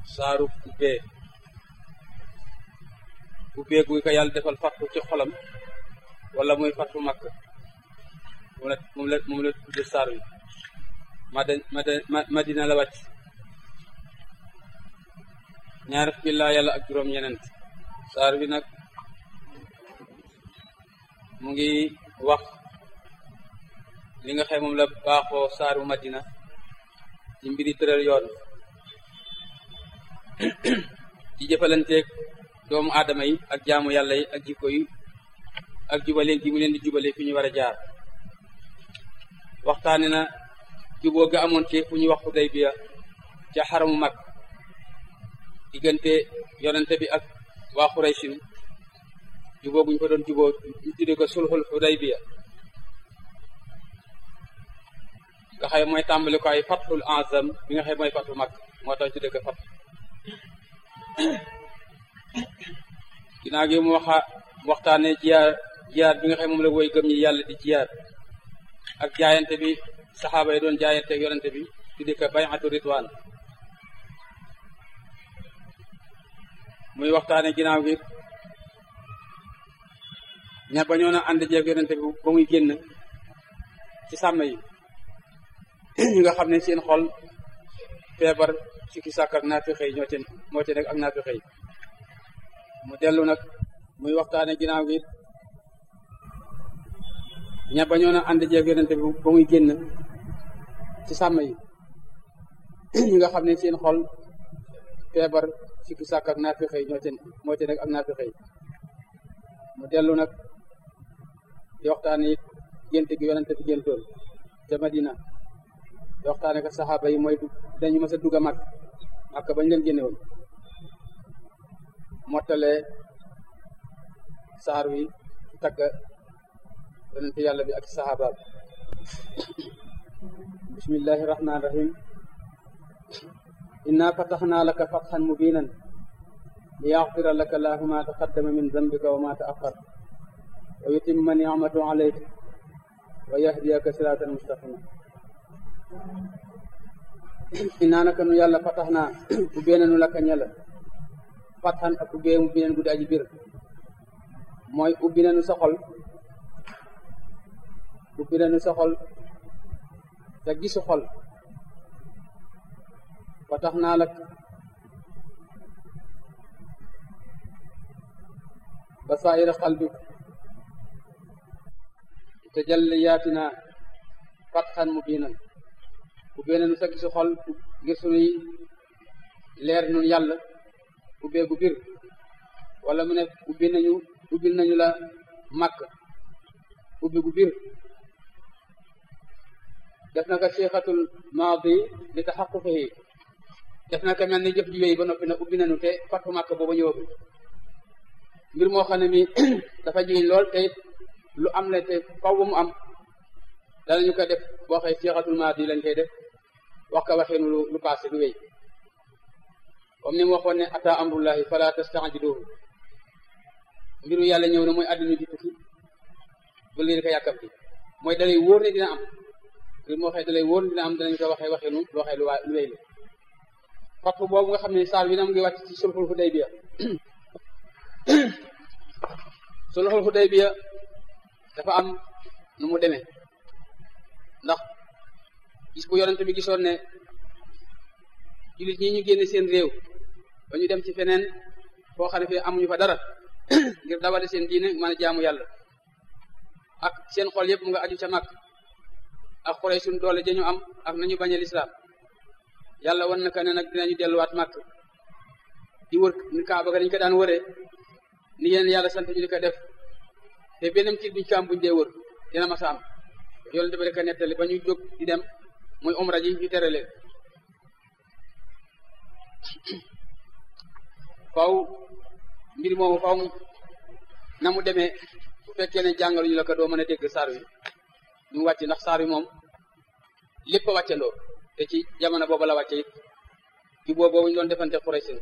saaru ubbee ubbee guy ko yàlla defal fattu ci xolam wala muy fattu makk moom la moom la moom la tudde saar wi mada madina la wàcc ñaar fukki laa yàlla ak juróom ñenent saar bi nag mu ngi wax li nga xam moom la baaxoo saaru madina ci mbiri tëral yoon ci jëfalanteeg doomu aadama yi ak jaamu yàlla yi ak jikko yi ak jubale gi mu leen di jubale fi ñu war a jaar waxtaane na juboo ga amoon ci fu ñuy wax Xudaybiya ca xaramu mag diggante yonente bi ak waa Xuraysin juboo guñ fa doon juboo ñu tudde ko sulxul Xudaybiya nga xëy mooy tàmbali ko ay fathul azam bi nga xëy mooy fathu mag moo tax tudde ko fath ginnaaw gi mu waxa waxtaane jiyaar jiyaar bi nga xam moom la woy gëm ñi yàlla di jiyaar ak jaayante bi saxaaba yi doon jaayante ak yonente bi tudde ko bay'atu ridwaan muy waxtaane ginnaaw gi ña ba ñoo na ànd jeeg yonente bi ba muy génn ci sàmm yi ñi nga xam ne seen xol feebar sikki sàkk ak naafixe yi ñoo ci moo ci nekk ak naafixe yi mu dellu nag muy waxtaane ginnaaw gi ña ba ñoo na ànd jeeg yonente bi ba muy génn ci sàmm yi ñi nga xam ne seen xol feebar sikki sàkk ak naafixe yi ñoo ci moo ci nekk ak naafixe yi mu dellu nag di waxtaane it gént gi yonente bi géntoon ca Madina di waxtaane ko saxaaba yi mooy dañu mës a dugg a mag ak bañ leen génne woon mottale saar wi tagga yonente yàlla bi ak saxaaba bi bismillahi rahmaani rahim inna fataxnaa laka fatxan mubinan li yaxfira laka laahu ma taqaddama min zambika wa ma taaxar wa yutimma nicmatu alayk wa yahdiyaka siratan mustaqima innaa naka nu yàlla fatax naa ubbee nanu laka ñela fatxan ak ubbee ubbi neen guddi aji bir mooy ubbi nanu sa xol ubbi nanu sa xol te gisu xol fatax naa lak basaa'ira qalbik tajalliyaatina fatxan mubiinan ubbee nañu sa gisu xol ngir sunuy leer nun yàlla ubbee gu bir wala mu ne ubbi nañu ubbil nañu la màkk ubbi gu bir def na ko seexatul maadi li taxaquqihi def na ko mel ni jëf ji wéy ba noppi na ubbi nañu te fattu màkk booba ñëwagul mbir moo xam ne mi dafa jiñ lool te lu am la te faw ba mu am danañu ko def boo xëy seexatul maadi lañ koy def wax ka waxeenu lu lu passé lu wéy comme ni mu waxoon ne ata amrullahi fala tastajiluhu mbiru yàlla ñëw na mooy àddina di tukki bu leen ko yàkkamti mooy dalay wóor ne dina am mbir moo xëy dalay wóor ne dina am danañ ko waxee waxeenu loo xëy lu waa lu wéy la fatfu boobu nga xam ne saar bi na mu ngi wàcc ci sulxul Hudaybiya sulxul Hudaybiya dafa am nu mu demee ndax gis bu yonent bi gisoon ne jullit ñi ñu génne seen réew ba ñu dem ci feneen foo xam ne fii amuñu fa dara ngir dawale seen diine mën a jaamu yàlla ak seen xol yëpp mu nga aju ca mag ak xorey suñ doole dañu am ak nañu bañ a lislaam yàlla wan naka ne nag dinañu delluwaat màkk di wër ni kaaba ga dañ ko daan wëree ni yeneen yàlla sant ñu di ko def te benn tiit buñ ko am buñ dee wër dina ma sa am yonent bi rek a nettali ba ñu jóg di dem muy umra ji ñu tere leen faw mbir moomu faw na mu demee bu fekkee ne jàngaluñu la ko doo mën a dégg saar wi ñu wàcc ndax saar wi moom lépp a wàccandoo te ci jamono boobu la wàcce it ci boobu boobu ñu doon defante Quraysh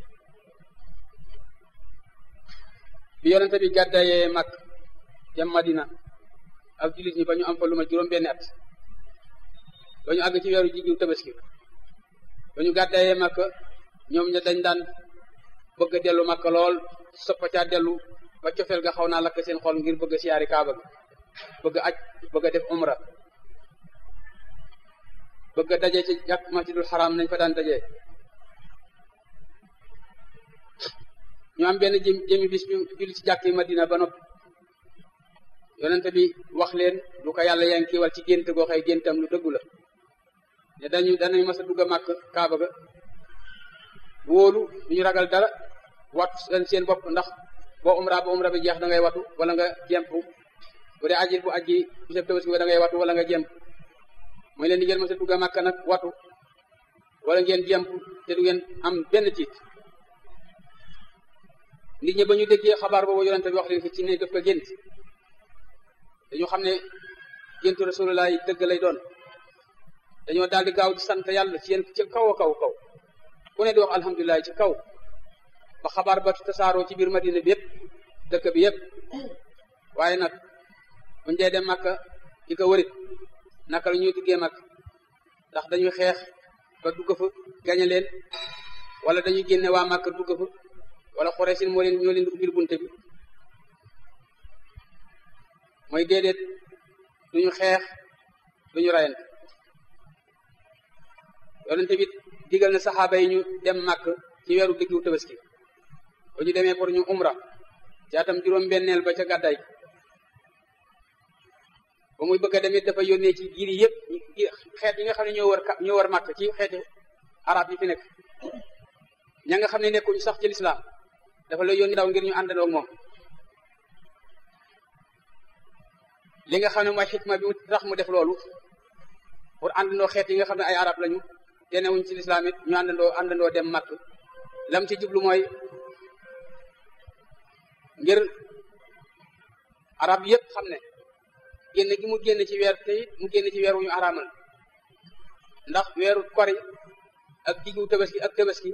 bi yonente bi gàddayee mag jam Madina ak jullit ñi ba ñu am fa lu ma juróom benn at ba ñu àgg ci weeru jigéen tabaski ba ñu gàddayee mag ñoom ña dañ daan bëgg a dellu makka lool soppa caa dellu ba cofeel ga xaw naa lakk seen xol ngir bëgg a siyaari kaaba ga bëgg a aj bëgg a def umra bëgg a daje ci jàkk masjidul xaram nañ fa daan daje ñu am benn jëm jëmi bis ñu julli ci jàkk yi madina ba noppi yonente bi wax leen lu ko yàlla yaa ngi kiiwal ci gént goo xëy géntam lu dëggu la ne dañu danañ mas a dugg a màkk kaaba ga wóolu duñu ragal dara wattu seen seen bopp ndax boo umra ba umra bi jeex da ngay watu wala nga jemp bu dee ajit bu aji bu seb tabaski da ngay watu wala nga jemp mooy leen di ngeen mas a dugg a màkk nag watu wala ngeen jemp te du ngeen am benn tiit nit ñi ba ñu déggee xabaar boobu yonente bi wax leen fi ci ne def ko gént dañu xam ne géntu rasulullah yi dëgg lay doon dañoo daal di gaaw di sant yàlla ci yéen ci kaw a kaw kaw ku ne di wax alhamdulilah ci kaw ba xabaar ba tasaaroo ci biir madina bi yëpp dëkk bi yëpp waaye nag buñ dee dem màkka di ko wërit naka la ñuy duggee màkk ndax dañuy xeex ba dugg fa gañe leen wala dañuy génne waa màkk dugg fa wala xoreesin moo leen ñoo leen di ubbil bunte bi mooy déedéet duñu xeex duñu rayante yonente bi digal na saxaaba yi ñu dem màkk ci weeru diggu tabaski ba ñu demee pour ñu umra ci atam juróom-benneel ba ca gàddaay ba muy bëgg a demit dafa yónnee ci giir yi yëpp xeet yi nga xam ne ñoo war ñoo war màkk ci xeeti arab yi fi nekk ña nga xam ne nekkuñu sax ci lislaam dafa la yónni daw ngir ñu àndandoo ak moom li nga xam ne mooy xikma bi mu tax mu def loolu pour àndandoo xeet yi nga xam ne ay arab lañu te newuñ ci lislaam it ñu àndandoo àndandoo dem màkk lam ci jublu mooy ngir arab yëpp xam ne génn gi mu génn ci weer te it mu génn ci weer wu ñu araamal ndax weeru kori ak diggu tabaski ak tabaski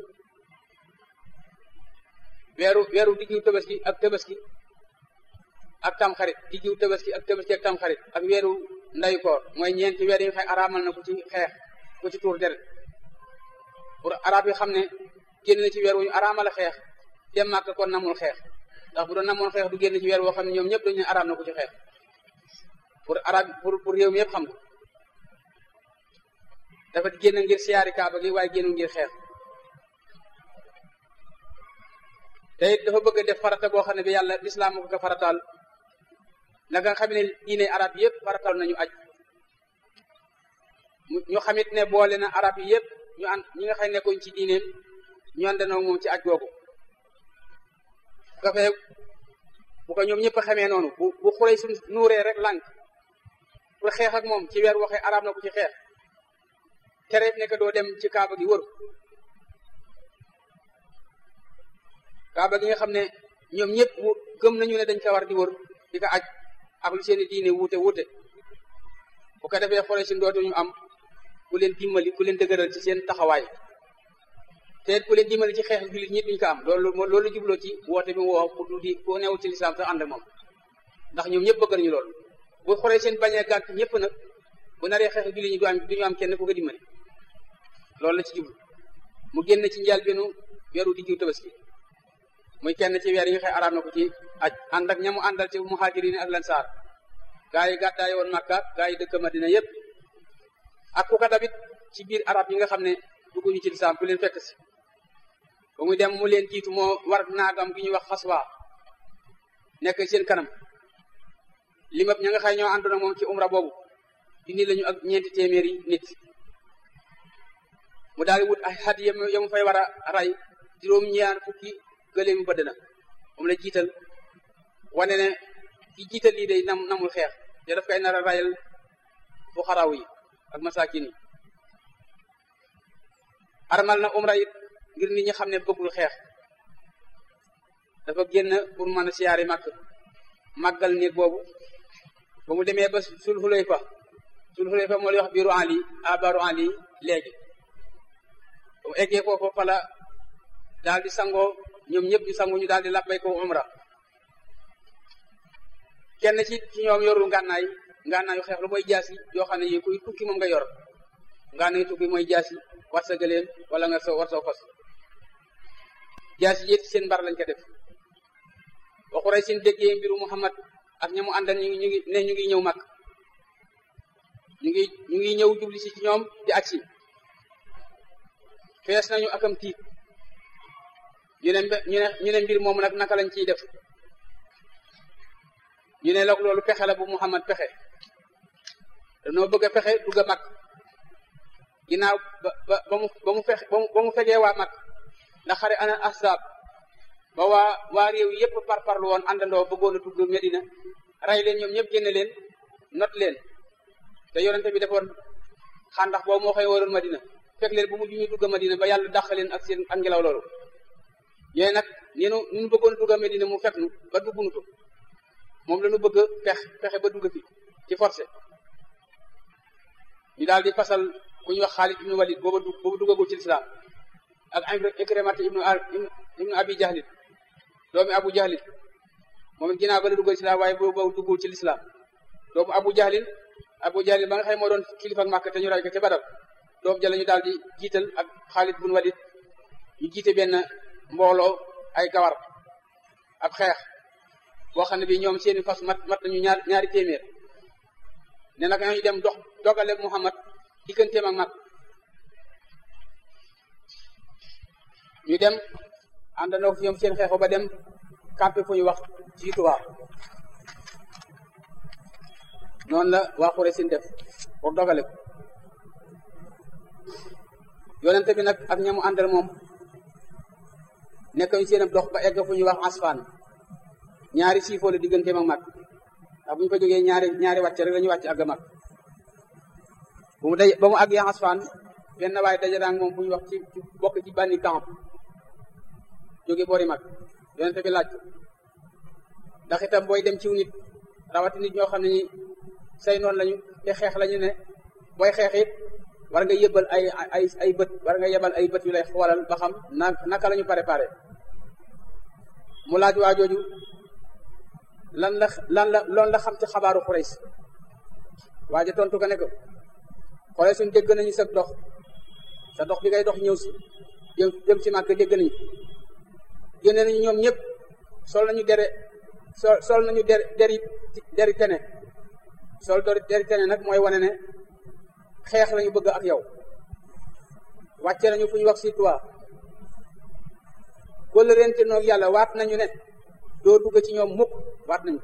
weeru weeru diggu tabaski ak tabaski ak tamxarit diggu tabaski ak tabaski ak tamxarit ak weeru ndayu koor mooy ñeenti weer yi nga xam araamal na ku ci xeex ku ci tuur deret pour arab yi xam ne génn na ci weer wu ñu araamal a xeex dem màkk kon namul xeex ndax bu doon namoon xeex du génn ci weer woo xam ne ñoom ñëpp dañu ne araam na ku ci xeex pour arab pour pour réew mi yëpp xam ko dafa génn ngir siyaari kaaba gi waaye génn ngir xeex te it dafa bëgg a def farata boo xam ne bi yàlla lislaam moo ko farataal naka nga xam ne diine arab yëpp farataal nañu aj ñu xamit ne boole na arab yi yëpp ñu ànd ñi nga xam ne nekkuñ ci diineem ñu àndandoo moom ci aj googu bu ko fee bu ko ñoom ñëpp xamee noonu bu bu xurey suñ nuuree rek lànk pour xeex ak moom ci weer waxee arab na ko ci xeex tereet nekk doo dem ci kaaba gi wër kaaba gi nga xam ne ñoom ñëpp gëm nañu ne dañ ko war di wër di ko aj ak lu seeni diine wuute wuute bu ko defee xore si dootuñu am ku leen dimbali ku leen dëgëral ci seen taxawaay te ku leen dimbali ci xeex jullit ñi duñ ko am loolu loolu jubloo ci woote bi woo pour du di ku newul ci lislaam sax ànd ak moom ndax ñoom ñëpp bëgg nañu loolu bu xoree seen bañee gànt ñëpp nag bu naree xeex jullit ñi du am duñu am kenn ku ko dimbali loolu la ci jublu mu génn ci njaal benu weeru diggu tabaski muy kenn ci weer yi nga xëy araam na ko ci aj ànd ak ñamu àndal ci muhajirin ak lansaar gaa yi gàddaay woon Makka gaa yi dëkk Madina yëpp ak ku ko tamit ci biir arab yi nga xam ne dugguñu ci lislaam ku leen fekk si ba muy dem mu leen jiitu moo war naagam gi ñuy wax xaswa nekk seen kanam limab ña nga xëy ñoo àndoon ak moom ci umra boobu dindi lañu ak ñeenti téeméeri nit mu daal di wut ay xat ya mu fay war a rey juróom-ñaar fukki gëléemu bëdd na moom la jiital wane ne ki jiital lii day nam namul xeex te daf koy nar a rayal fu xaraw yi ak masakin yi armal na umra it ngir nit ñi xam ne bëggul xeex dafa génn pour mën a siyaari màkk màggal néeg boobu ba mu demee ba sul xulayfa sul xulayfa moo lay wax biiru ali abaru ali léegi ba mu eggee foofu fala daal di sangoo ñoom ñëpp ñu sangu ñu daal di labbay ko umra kenn ci ci ñoom yorul ngànnaay ngànnaayu xeex lu mooy jaasi yoo xam ne yi kuy tukki moom nga yor ngànnaayu tukki mooy jaasi war sa gëléem wala nga so war soo fas jaasi yéet seen mbar lañ ko def ba xuray sin déggee mbiru Muhammad ak ñamu àndal ñu ngi ñu ngi ne ñu ngi ñëw mag ñu ngi ñu ngi ñëw jubli si ci ñoom di agsi fees nañu akam tiit ñu ne ñu ne ñu ne mbir moomu nag naka lañ ciy def ñu ne loog loolu pexe la bu Muhammad pexe dañoo bëgg a pexe dugg a mag ginnaaw ba ba ba mu ba mu fexe ba mu fegee waa mag ndax xare ana ahzab ba waa waa réew yépp par parlu woon àndandoo bëggoon a dugg Medina ray leen ñoom ñëpp génne leen not leen te yonente bi defoon xandax boobu moo xëy waroon Madina fekk leen bu mujj ñu dugg Madina ba yàlla dàq leen ak seen ak ngelaw loolu yooyu nag ni nu nu bëggoon a dugg Medina mu fekk nu ba duggunu ko moom la ñu bëgg pex pexe ba dugg fi ci forcé ñu daal di fasal ku ñuy wax Xaalid ibnu Walid booba dugg booba duggagul ci lislaam ak Ikrimata ibnu ibnu Abi Jahlin doomi Abu Jahlin moom it ginnaaw ba la duggal lislaam waaye boobu duggul ci lislaam doomu Abu Jahlin Abu Jahlin ba nga xam moo doon kilifa ak Màkka te ñu ray ko ca Badar doom ja la ñu daal di jiital ak Xaalid ibnu Walid ñu jiite benn mbooloo ay gawar ab xeex boo xam ne bi ñoom seeni fas mat mat nañu ñaar ñaari téeméer ne nag ñooñu dem dox dogale Muhammad digganteem ak mag ñu dem àndandoo fi ñoom seen xeexu ba dem campé fu ñu wax ci tubaab noonu la waa Quraysh sin def pour dogale ko yonente bi nag ak ñamu àndal moom nekk ñu seen dox ba egg fu ñuy wax asfaan ñaari siifoo la digganteem ak mag ndax bu ñu ko jógee ñaari ñaari wàcce rek la ñuy wàcc àgg mag bu mu daj ba mu àgg asfaan benn waaye daje daang moom bu ñu wax ci bokk ci bànni camp jóge boori mag yonente bi laaj ndax itam booy dem ciw nit rawati nit ñoo xam ne ni say noonu lañu te xeex lañu ne booy xeex it war nga yëbal ay ay ay bët war nga yebal ay bët yu lay xoolal ba xam na naka la ñu préparé mu laaj waa jooju lan la lan la loolu la xam ci xabaaru Quraysh waaja tontu ko ne ko Quraysh suñ dégg nañu sa dox sa dox bi ngay dox ñëw si jëm jëm ci màkk dégg nañu génne nañu ñoom ñëpp sol nañu dere sol sol nañu der deri deri tene sol deri tene nag mooy wane ne xeex lañu bëgg ak yow wàcce nañu fu ñu wax si toi kóllë rente noog yàlla waat nañu ne doo dugg ci ñoom mukk waat nañu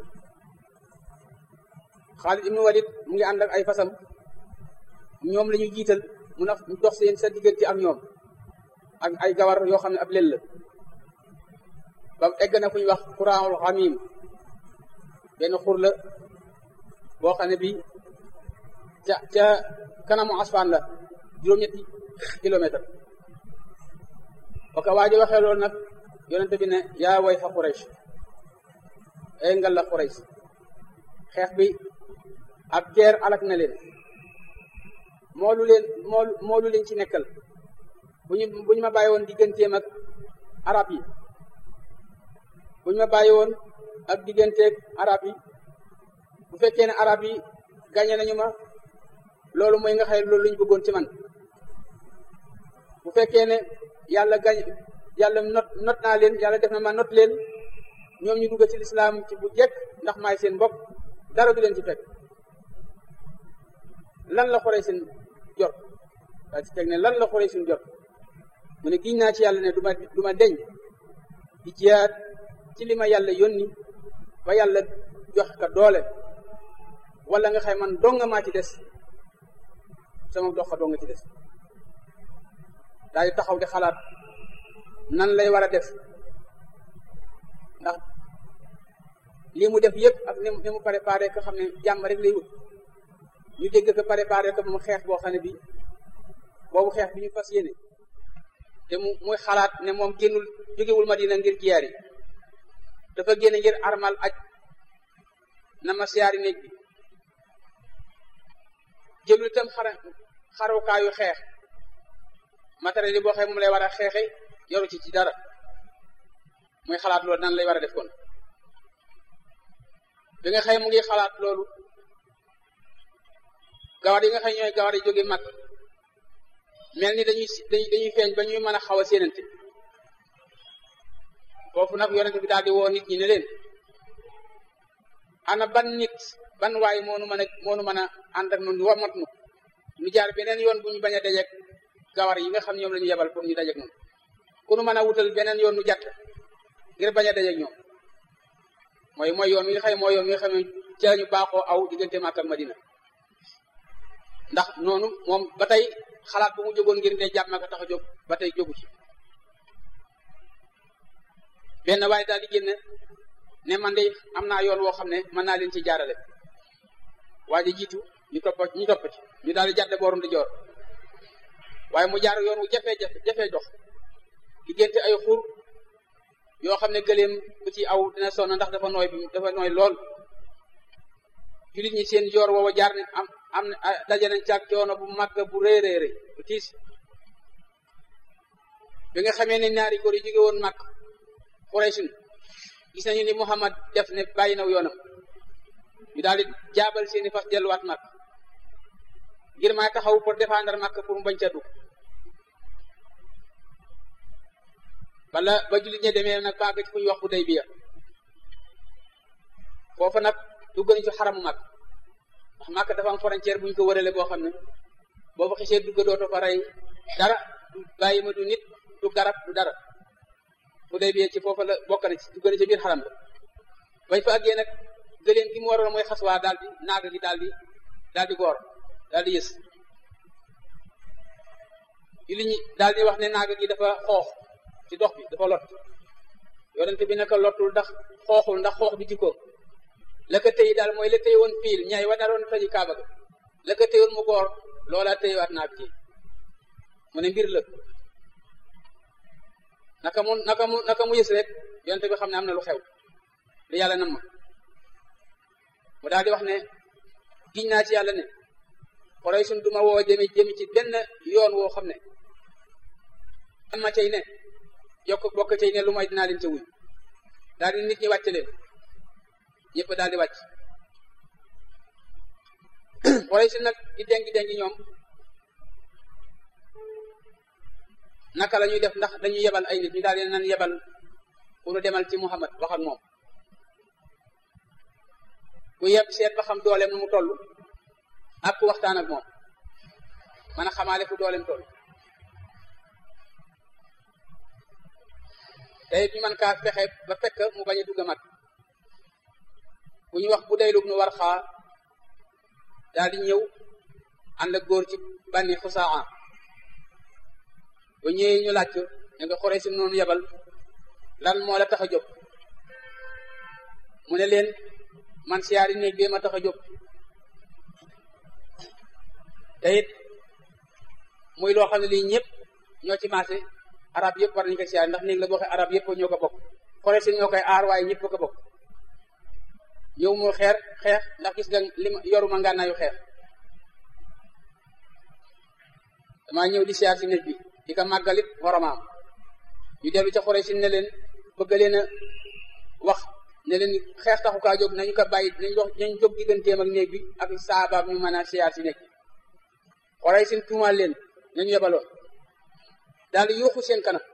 Xaalid ibnu Walid mu ngi ànd ak ay fasam ñoom la ñu jiital mu na dox seen sa diggante ak ñoom ak ay gawar yoo xam ne ab lel la ba egg na fu ñu wax xuraanul xamim benn xur la boo xam ne bi ca ca kanamu asfaan la juróom-ñetti kilomètre ba ko waa ji waxee loolu nag yonente bi ne yaa way fa Quraysh ay ngal la Quraysh xeex bi ak guerre alak na leen moolu leen moolu moolu leen ci nekkal bu ñu bu ñu ma bàyyi woon digganteem ak arab yi bu ñu ma bàyyi woon ak digganteeg arab yi bu fekkee ne arab yi gàñe nañu ma loolu mooy nga xëy loolu lañu bëggoon ci man bu fekkee ne yàlla gañ yàlla not not naa leen yàlla def na ma not leen ñoom ñu dugg ci lislaam ci bu jekk ndax maay seen bopp dara du leen ci fekk lan la xoree seen jot daa ci teg ne lan la xoree seen jot mu ne giñ naa ci yàlla ne du ma du ma deñ di jiyaat ci li ma yàlla yónni ba yàlla jox ka doole wala nga xay man donga maa ci des sama dox ka donga ci des daal di taxaw di xalaat nan lay war a def ndax lii mu def yëpp ak ni mu ni mu préparé ko xam ne jàmm rek lay wut ñu dégg ko préparé ko mu xeex boo xam ne bi boobu xeex bi ñu fas yéene te mu muy xalaat ne moom génnul jógewul Madina ngir jiyaar yi dafa génne ngir armal aj na ma siyaari néeg bi jëlul itam xara xarukaayu xeex matériel yi boo xee moom lay war a xeexe yoru ci ci dara muy xalaat loolu nan lay war a def kon bi nga xëy mu ngi xalaat loolu gawar yi nga xëy ñooy gawar yi jóge mag mel ni dañuy dañuy feeñ ba ñuy mën a xaw a séenante foofu nag yonente bi daal di woo nit ñi ne leen ana ban nit ban waay moonu mën a moonu mën a ànd ak nun wamat nu nu jaar beneen yoon bu ñu bañ a dajeeg gawar yi nga xam ñoom la ñu yebal pour ñu dajeeg noonu ku nu mën a wutal beneen yoon nu jàtt ngir bañ a dajeeg ñoom mooy mooy yoon wi nga xam mooy yoon wi nga xam ne ci la ñu baaxoo aw diggante Makka ak Madina ndax noonu moom ba tey xalaat bu mu jógoon ngir de jàpp Makka tax a jóg ba tey jógu ci benn waaye daal di génne ne man de am naa yoon woo xam ne mën naa leen ci jaarale waa ji jiitu ñu topp ñu topp ci ñu daal di jàdde boorum di joor waaye mu jaar yoon wu jafee jafe jafee dox diggante ay xur yoo xam ne gëleem bu ci aw dina sonn ndax dafa nooy bi dafa nooy lool julit ñi seen joor woowa jaar ne am am daje nañ caag coono bu màgg bu rëy rëy rëy bu tiis bi nga xamee ne ñaari góor yi jóge woon màgg Quraysin gis nañu ni Muhammad def ne bàyyi naw yoonam ñu daal di jaabal seeni fas delluwaat màgg ngir maa taxaw pour défendre màgg pour mu bañ ca dugg wala ba jullit ñi demee nag ba àgg ci fu ñu wax bu day biya foofa nag dugg nañ ci xaramu màgg ndax màgg dafa am frontière bu ñu ko wërale boo xam ne boo fa xisee dugg dootoo fa rey dara du bàyyi ma du nit du garab du dara bu day biya ci foofa la bokk na ci dugg na ci biir xaram ba bañ fa àggee nag gëléem gi mu waroon mooy xaswaa daal di naaga gi daal di daal di goor daal di yës jullit ñi daal di wax ne naaga gi dafa xoox ci dox bi dafa lot yonente bi naka lottul ndax xooxul ndax xoox bi jikko la ko tëy daal mooy la tëy woon piil ñay wa naroon taji kaaba ga la ko tëyoon mu goor loola tëywaat naag ci mu ne mbir la naka mu naka mu naka mu yës rek yonente bi xam ne am na lu xew li yàlla nam ma mu daal di wax ne giñ naa ci yàlla ne xoroy sun duma woo jëmi jëmi ci benn yoon woo xam ne am ma cay ne yokk bokk cay ne lu may dinaa leen ca wuy daal di nit ñi wàcc leen ñëpp daal di wàcc xoroy sun nag di dengi dengi ñoom naka la ñuy def ndax dañuy yebal ay nit ñu daal di nan yebal pour demal ci Muhammad wax ak moom ku yeb seet ba xam dooleem nu mu toll ak ku waxtaan ak moom mën a xamaale fu dooleem toll te it ñu mën kaa fexe ba fekk mu bañ a dugg mag bu ñu wax bu daylug nu war xaa daal di ñëw ànd ak góor ci bànni xusaa ba ñëwee ñu laaj ne nga xoree si noonu yebal lan moo la tax a jóg mu ne leen man siyaari néeg bi ma tax a jóg te it muy loo xam ne lii ñëpp ñoo ci maase arab yëpp war nañu ko siyaari ndax néeg la boo xam arab yëpp ñoo ko bokk xore si ñoo koy aar waaye ñëpp ko bokk ñëw mu xeer xeex ndax gis nga li ma yoruma ngànnaayu xeex damaa ñëw di siyaar si néeg bi di ko màggalit waramaam ñu dellu ca xore si ne leen bëgg leen a wax ne leen xeex taxu kaa jóg nañu ko bàyyi nañ wax nañ jóg digganteem ak néeg bi ak saabaab ñu mën a siyaar si néeg bi xorey seen tuumaal leen nañu yebaloon daal di yuuxu seen kanam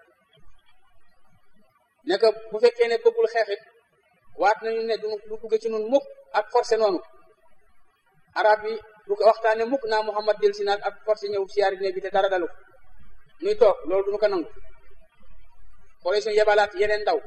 ne ko bu fekkee ne bëggul xeexit waat nañu ne du du dugg ci nun mukk ak forcé noonu arab bi du ko waxtaane mukk naa Muhammad del si naag ak forcé ñëw siyaar néeg bi te dara dalu nuy toog loolu duñu ko nangu xorey seen yebalaat yeneen ndaw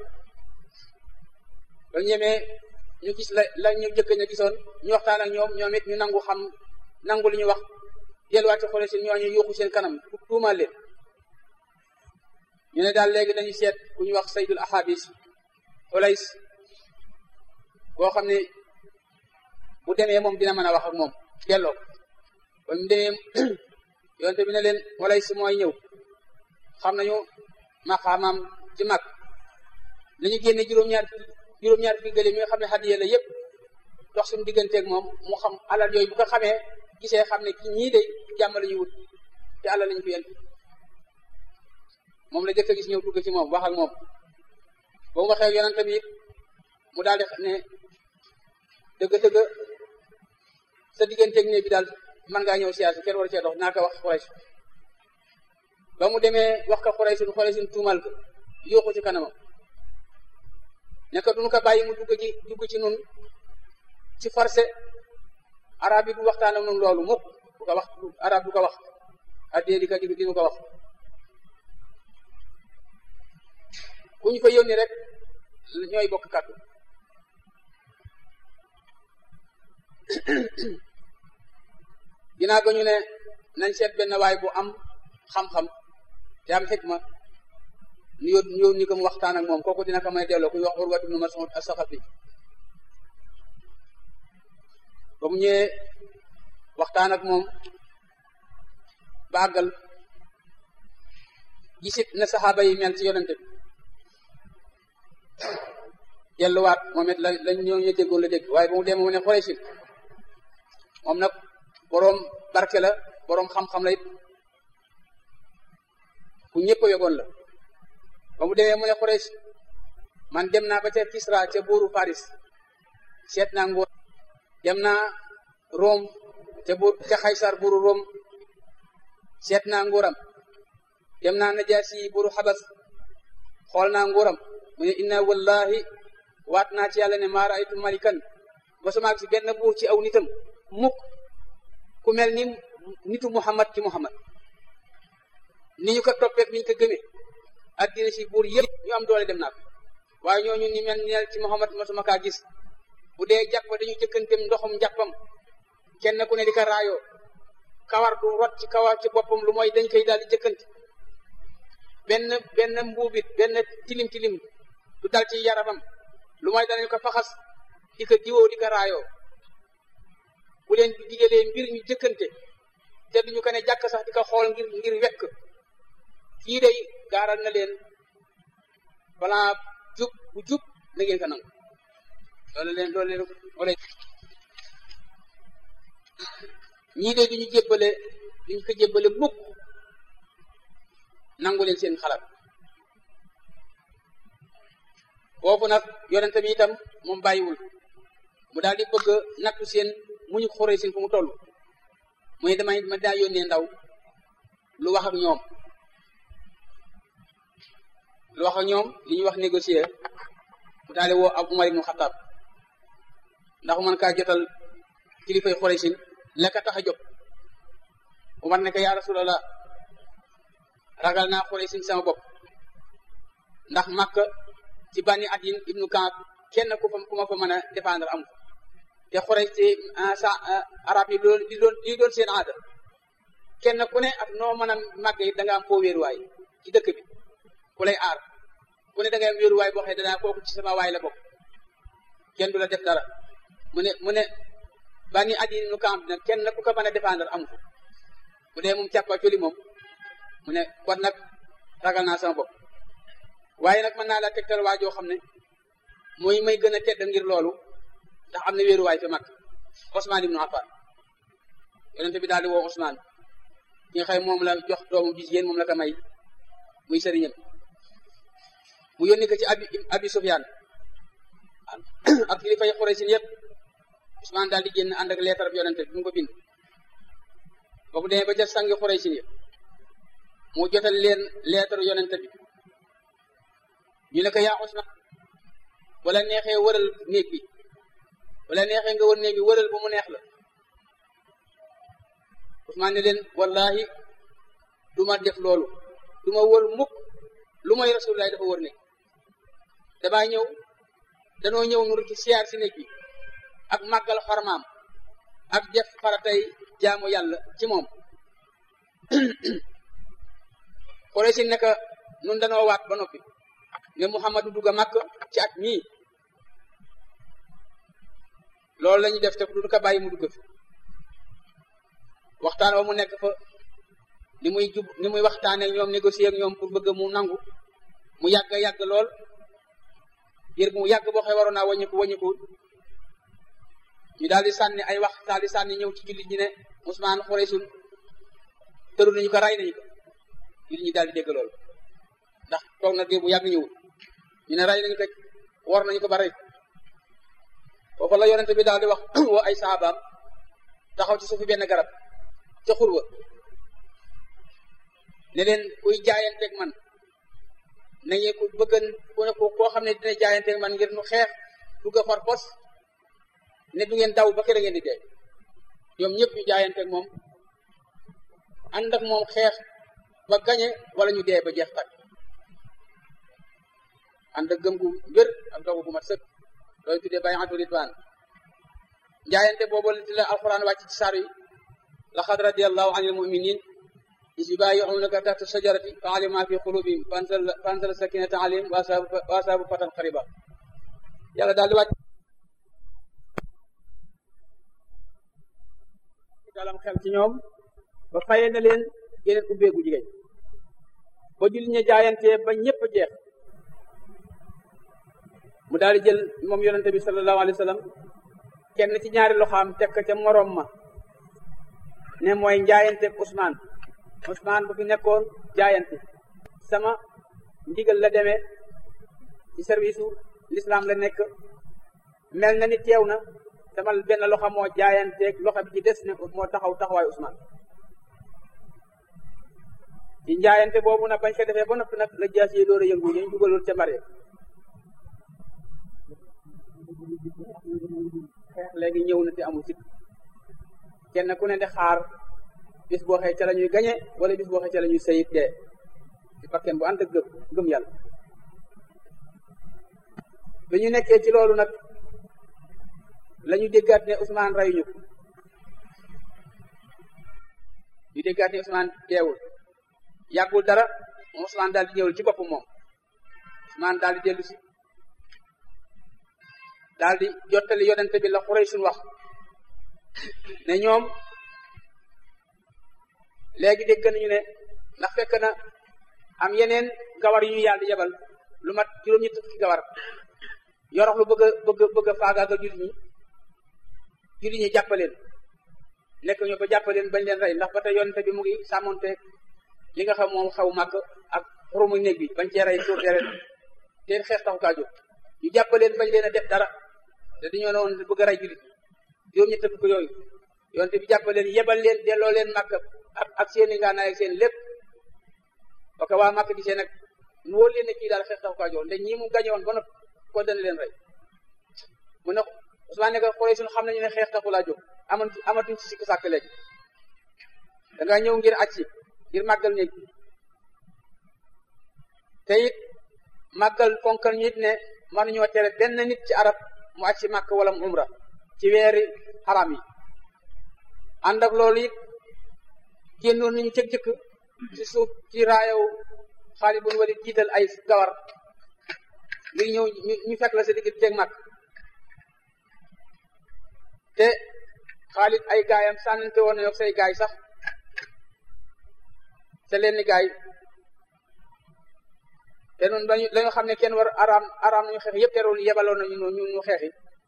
ba ñemee ñu gis la la ñu jëkk ñu gisoon ñu waxtaan ak ñoom ñoom it ñu nangu xam nangu li ñu wax delluwaat ci xoole seen ñooñu yuuxu seen kanam tuumaal leen ñu ne daal léegi dañuy seet ku ñu wax saydul ahadis olays boo xam ne bu demee moom dina mën a wax ak moom delloo ba mu demee yonte bi ne leen olays mooy ñëw xam nañu maqaamaam ci mag nañu génne juróom-ñaar juróom-ñaar fi gëléem yi nga xam ne hadiya la yëpp dox suñu digganteeg moom mu xam alal yooyu bu ko xamee gisee xam ne ki ñii de jàmm la ñu wut te alal lañu fi indi moom la jëkk a gis ñëw dugg ci moom wax ak moom ba mu waxee yonent bi it mu daal di ne dëgg-dëgg sa digganteeg ne bi daal mën ngaa ñëw siyaasa kenn war cee dox naa ko wax Quraysh ba mu demee wax ko Quraysh Quraysh tuumal ko yóoxu ci kanamam ne ko duñu ko bàyyi mu dugg ci dugg ci nun ci forcé arab yi du waxtaan ak nun loolu mukk du ko wax arab du ko wax addee di ko di dinu ko wax ku ñu fa yónni rek ñooy bokk kàddu ginnaaw ga ñu ne nañ seet benn waay bu am xam-xam te am xikma ñu yóot ñu yóot ni ko mu waxtaan ak moom kooku dina ko may delloo ku ñu wax Urwatu ibnu Mas'ud as-Saqafi ba mu ñëwee waxtaan ak moom bàggal gisit na saxaaba yi mel ci yonente bi delluwaat moom it la lañ ñoo ñu déggoon la dégg waaye ba mu dee mu ne Xuraysin moom nag boroom barke la boroom xam-xam la it ku ñëpp a yogoon la ba mu demee mu ne Xurays man dem naa ba ca Kisra ca buuru Paris seet naa nguur dem naa Rome ca buur ca Xaysar buuru Rome seet naa nguuram dem naa Najaasi buuru Xabas xool naa nguuram mu ne inna wallahi waat naa ci yàlla ne maa raaytu malikan mosuma si benn buur ci aw nitam mukk ku mel ni nitu Muhammad ci Muhammad ni ñu ko toppeek ni ñu ko gëmee addina si buur yëpp ñu am doole dem naa ko waaye ñooñu ni mel ni ci Muhammad mosuma kaa gis bu dee jàpp dañu jëkkantem ndoxum jàppam kenn ku ne di ko raayoo kawar du rot ci kawar ci boppam lu mooy dañ koy daal di jëkkante benn benn mbuubit benn tilim tilim du dal ci yaramam lu mooy danañ ko faxas di ko diwoo di ko raayoo bu leen digalee mbir ñu jëkkante te duñu ko ne jàkk sax di ko xool ngir ngir wekk kii day gaaral na leen balaa jub bu jub na ngeen ko nangu loolu leen loolu leen wala ñii de duñu jébbale duñu ko jébbale mukk nangu leen seen xalaat foofu nag yonente bi itam moom bàyyiwul mu daal di bëgg nattu seen muñu xoree seen fu mu toll mu ne damay ma daa yónnee ndaw lu wax ak ñoom lu wax ak ñoom li ñuy wax négocier mu daal di woo ab Umar ibnu Xattaab ndax man kaa jotal kilifay xoree sin la ka tax a jóg Umar ne ko yaa Rasulallah ragal naa xoree sin sama bopp ndax Makka ci bànni at yin ibnu Kaab kenn ku fa ku ma fa mën a défendre am te xore ci sa arab yi loolu di doon di doon seen aada kenn ku ne ak noo mën a màgge it da nga am foo wéeruwaay ci dëkk bi ku lay aar ku ne da ngay am wéeruwaay boo xam ne danaa kooku ci sama waay la bokk kenn du la def dara mu ne mu ne bànni at yin ibnu Kaab nag kenn ku ko mën a défendre am ko bu dee moom càppa coli moom mu ne kon nag ragal naa sama bopp waaye nag mën naa la tegtal waa joo xam ne mooy may gën a tedd ngir loolu ndax am na wéeruwaay fi mag Ousmane ibnu Affan yonente bi daal di woo Ousmane ki nga xëy moom la jox doomu bi jigéen moom la ko may muy sëriñam mu yónni ko ci abi abi Sufyaan ak kilifa yi Quraysh yëpp Ousmane daal di génn ànd ak leetar bi yonente bi mu ko bind boobu demee ba ca sangi Quraysh yëpp mu jotal leen leetar yonente bi ñu ne ko yaa Ousmane wala neexee wëral néeg bi wala neexee nga wër néeg bi wëral ba mu neex la Ousmane ne leen wallahi du ma def loolu du ma wër mukk lu mooy rasulullah dafa wër néeg damaa ñëw danoo ñëw nur ci siyaar si néeg bi ak màggal xormaam ak def faratay jaamu yàlla ci moom xore si nekk nun danoo waat ba noppi ne Muhammadu dugg a màkk ci at mii loolu la ñuy def te du ko bàyyi mu dugg fi waxtaan wa mu nekk fa ni muy jub ni muy waxtaanee ak ñoom négocier ak ñoom pour bëgg mu nangu mu yàgg yàgg lool ngir mu yàgg boo xee waroon naa wàññiku wàññiku ñu daal di sànni ay wax daal di sànni ñëw ci jullit ñi ne Ousmane Xuraysun tëru nañu ko ray nañu ko jullit ñi daal di dégg loolu ndax toog na bu yàgg ñëwul ñu ne ray nañu ko war nañu ko ba rey foofu la yonente bi daal di wax woo ay saabaam taxaw ci suufi benn garab ca xurwa ne leen kuy jaayanteeg man nañu ko bëggan ku ne ko koo xam ne dina jaayante man ngir nu xeex dugg a far pos ne du ngeen daw ba kër ngeen di dee ñoom ñëpp ñu jaayante moom ànd ak moom xeex ba gañe wala ñu dee ba jeex tàkk ànd ak gëm gu wér ak dogu gu mat sëkk loolu tuddee bay'atu ridwaan jaayante boobu la alquran wàcc ci saar yi laqad radiyallahu anil mu'minin is yubayi'unaka tahta shajarati fa alima ma fi qulubihim fa anzala sakinata alayhim wa asabu fatan qariba yàlla daal di wàcc dalam xel ci ñoom ba fayee na leen yeneen ubbeegu jigéen ba julli ña jaayantee ba ñëpp jeex mu daal di jël moom yonente bi sallallahu alayhi wa sallam kenn ci ñaari loxaam teg ca moroom ma ne mooy njaayante Ousmane Ousmane bu fi nekkoon jaayante sama ndigal la demee ci service u l'islam la nekk mel na ni teew na sama benn loxo moo jaayanteeg loxo bi ci des ne moo taxaw taxawaay Ousmane ci njaayante boobu nag bañ ko defee ba noppi nag la jaas yi door a yëngu ñu jugaloon ca mbare xeex léegi ñëw na te amul sikk kenn ku ne di xaar bis boo xee ca la ñuy gañe wala bis boo xee ca la ñuy sayit dee ci bakken bu ànd ak gëm gëm yàlla bi ñu nekkee ci loolu nag la ñu déggaat ne Ousmane rayuñu ko ñu déggaat ne Ousmane deewul yàggul dara moom Ousmane daal di ñëwul ci boppam moom Ousmane daal di dellu si daal di jottali yonente bi la Quraysh wax ne ñoom léegi dégg nañu ne ndax fekk na am yeneen gawar yu ñu yàlla di yebal lu mat juróom-ñetti fukki gawar yorox lu bëgg a bëgg bëgg a faagaaga jullit ñi jullit ñi jàppaleen nekk ñu ba jàppaleen bañ leen rey ndax ba tey yonente bi mu ngi sàmmonte li nga xam moom xaw màgg ak xurumu néeg bi bañ cee rey tuur deret te xeex taxu kaa jóg ñu jàppaleen bañ leen a def dara te dañoo ne woon bëgg a rey jullit juróom-ñetti fukk yooyu yonente bi jàppaleen yebal leen delloo leen màkk ak ak seeni ngaanaay ak seen lépp parce que waa màkk di seen nag nu wóor leen ne kii daal xeex taxu kaa jóg nde ñii mu gañe woon ba noppi ko dana leen rey mu ne Ousmane ne ko xoolee suñu xam nañu ne xeex taxu laa jóg aman amatuñ ci sikk sàkk léegi da nga ñëw ngir aj si ngir màggal néeg te it màggal fonkal ñu it ne mënuñoo tere benn nit ci arab mu aj si màkk wala mu umra ci weeri xaram yi ànd ak loolu it génnoon nañu cëg jëkk ci suuf ci raayaw Xaalid bun Walid jiital ay gawar ngir ñëw ñu fekk la sa digg teeg màkk te Xaalid ay gaayam sànnante woon na yok say gaay sax te leen ni gaay te noonu dañu dañu xam ne kenn war araam araam nañu xeex yëpp terewul yebaloon nañu ñu ñu xeexi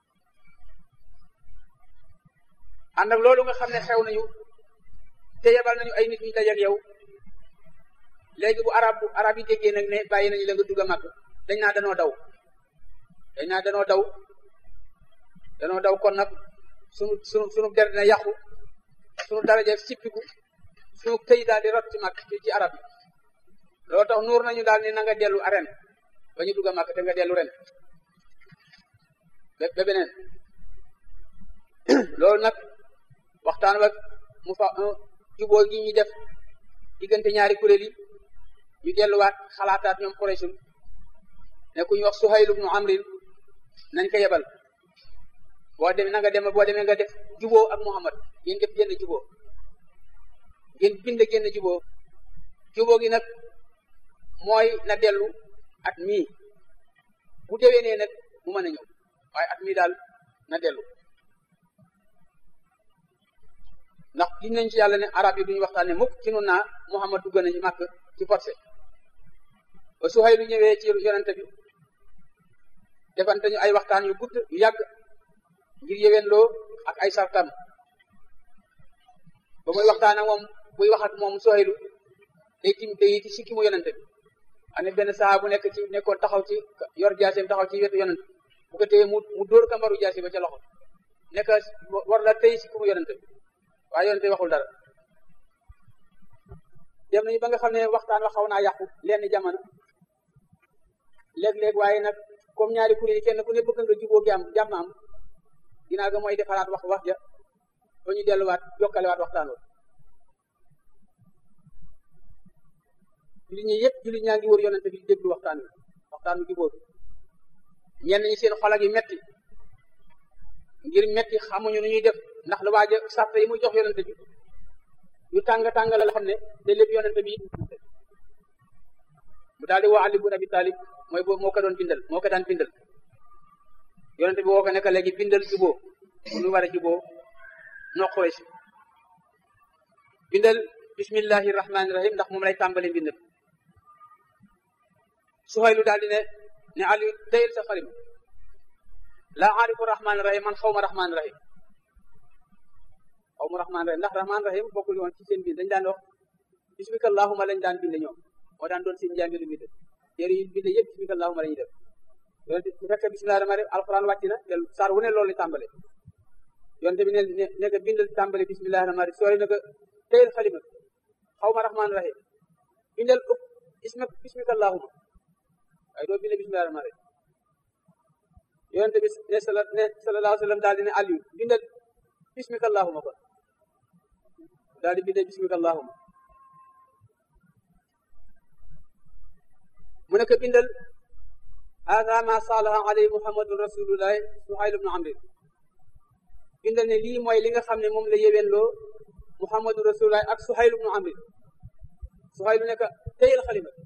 ànd ak loolu nga xam ne xew nañu te yebal nañu ay nit ñu dajeek yow léegi bu arab bu arab yi déggee nag ne bàyyi nañu la nga dugg a màgg dañ naa danoo daw dañ naa danoo daw danoo daw kon nag sunu sunu sunu der dina yàqu sunu daraja sippiku sunu këy daal di rot ci màgg ci ci arab yi loolu tax nuur nañu daal ni na nga dellu aren ba ñu dugg a màgg te nga dellu ren ba beneen loolu nag waxtaan wak mu fa juboo gi ñu def diggante ñaari kuréel yi ñu delluwaat xalaataat ñoom Quraysh ne ku ñu wax Suhayl ibnu Amrin nañ ko yebal boo demee na nga dem boo demee nga def juboo ak Muhammad ngeen def génn juboo ngeen bind génn juboo juboo gi nag mooy na dellu at mii bu déwénee nag mu mën a ñëw waaye at mii daal na dellu ndax giñ nañ ci yàlla ne arab yi duñu waxtaane mukk ci nun naa Muhammad dugg nañu màkk ci forcé ba Suhaylu ñëwee ci yonente bi defante ñu ay waxtaan yu gudd yu yàgg ngir yéwénloo ak ay sartam ba muy waxtaan ak moom buy wax ak moom Suhaylu day tim day ci sikki mu yonente bi ane benn saa bu nekk ci nekkoon taxaw ci yor jaaseem taxaw ci wetu yonente bu ko téye mu mu dóor kambaru jaase ba ca loxo nekk war la tey sikki mu yonente bi waaye yonente waxul dara dem nañu ba nga xam ne waxtaan wa xaw naa yàqu lenn jamono léeg-léeg waaye nag comme ñaari kuréel yi kenn ku ne bëgg nga juboo jàmm jàmm am ginnaaw ga mooy defaraat wax wax ja ba ñu delluwaat jokkalewaat waxtaan wa jullit ñi yëpp jullit ñaa ngi wër yonente bi déglu waxtaan wi waxtaan wi jubóo bi ñenn ñi seen xol ak yi metti ngir metti xamuñu nu ñuy def ndax la waaja sàrt yi muy jox yonente bi yu tàng tàng la xam ne te lépp yonente bi mu daal di woo Ali ibn Abi Talib mooy boobu moo ko doon bindal moo ko daan bindal yonente bi woo ko nekk léegi bindal juboo bu ñu war a juboo noqoy si bindal bismillahi rahmaani rahim ndax moom lay tàmbali mbind Suhaylu daal di ne ne Ali tayel sa xalim laa aarifu rahmaani rahim man xaw ma rahmaani rahim xaw ma rahmaani rahim ndax rahmaani rahim bokkul woon ci seen bind dañ daan wax bismika allahuma lañ daan bind ñoom moo daan doon seen njàngilu bind téere yi bind yëpp bismika allahuma la ñuy def yonente bu fekkee bismillahi rahmaani rahim alquran wàcc na te saar wu ne loolu la tàmbale yonente bi ne ne ko bindal tàmbale bismillahi rahmaani rahim sooy ne ko tayel xalima xaw ma rahmaani rahim bindal ëpp isma bismika allahuma waaye doo bindee bismillahi rahmaani rahim yonente bi ne sala ne sallallahu alayhi wa sallam daal di ne Aliou bindal bismika allahuma kon daal di bindee bismika allahuma mu ne ko bindal hada ma salaha alayhi muhammadun rasulullahi suhayl ibnu amri bindal ne lii mooy li nga xam ne moom la yéwénloo muhammadu rasulullahi ak suhayl ibnu amri suhayl ne ko teyel xalima